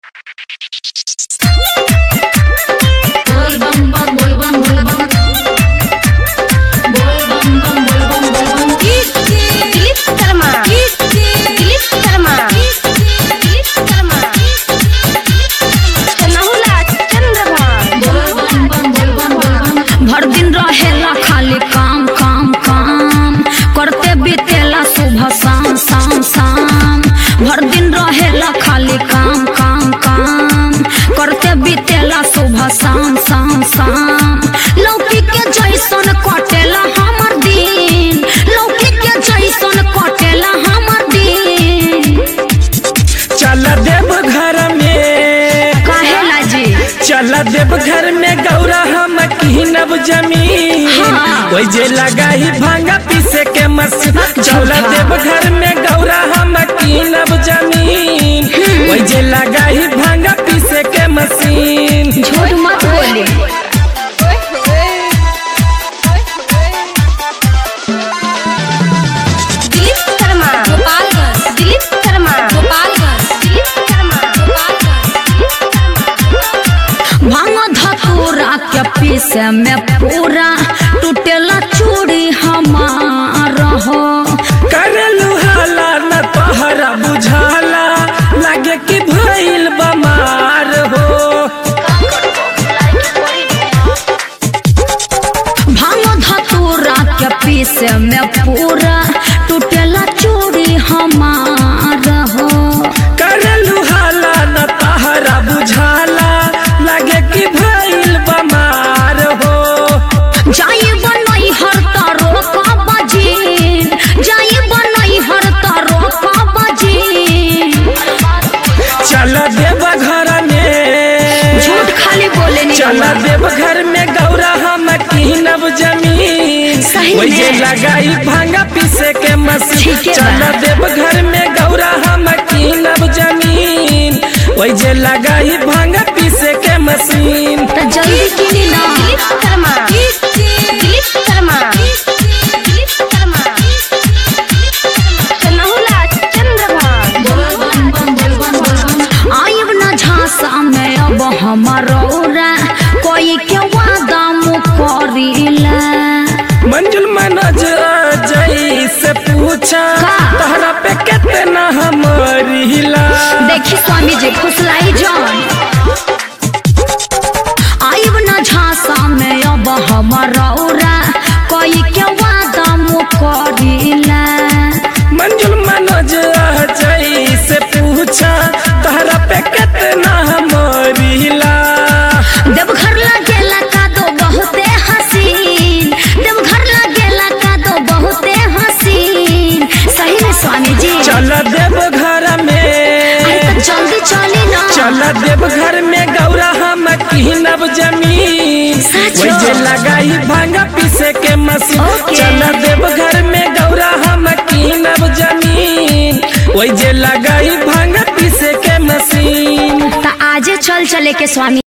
भर दिन रहेला खाली काम काम काम करते बीतेला सुबह शाम शाम शाम भर दिन रहेला खाली काम काम काम करते बीतेला सुबह शाम शाम शाम लौकी के जैसन कटेला हमर दिन लौकी के जैसन कटेला हमर दिन चल देव घर में काहेला जी चल देव घर में गौरा हम कीनब जमीन हाँ। ओइ जे लगाई भांगा पीसे के मशीन चल देव घर में गौरा हम कीनब जमीन ओइ जे लगाई भांगा पीसे के मशीन झूठ मत बोली दिलीप शर्मा गोपालगंज दिलीप शर्मा गोपालगंज दिलीप शर्मा गोपालगंज भांग धतूरा के पीसे में पूरा टूटेला चूड़ी हमार हो करलू हाला न तोहरा बुझाला लागे कि भइल बमार हो भांग धतूरा के पीसे में पूरा टूटेला चूड़ी हमार हो करलू हाला न तोहरा बुझाला लागे कि भइल बमार हो जाई बनई हर तारो का बजीन जाई बनई हर तारो का बजीन चल देव घर में झूठ खाली बोले नहीं चल देव घर में गौरा हम कीनब जमीन सही ओइ जे में। लगाई भांगा पीसे के मशीन ठीक है चल बा। देव घर में गौरा हम कीनब जमीन ओइ जे लगाई भांगा पीसे के मशीन तो जल्दी किनी ना दिलीप शर्मा दिलीप शर्मा दिलीप शर्मा कन्हौला चंद्रभान आइब न झांसा में अब हमारा कोई के वादा मुकरिला मंजुल मनोज जई से पूछा का? तहरा पे कितना हमरिला देखी स्वामी जी फुसलाई जान आइब न झांसा में अब हमारा कोई के वादा मुकरिला मंजुल मनोज जई से पूछा तहरा पे कितना हमरिला देवघर लगेला का दो बहुते हसीन देवघर लगेला का दो बहुते हसीन सही में स्वामी जी चल देव घर में अरे तो जल्दी चली ना चल देव घर में गौरा हम कीनब जमीन सच वही जे हो। लगाई भांगा पीसे के मशीन ओके। चल देव घर में गौरा हम कीनब जमीन वही जे लगाई भांगा पीसे के मशीन तो आजे चल चले के स्वामी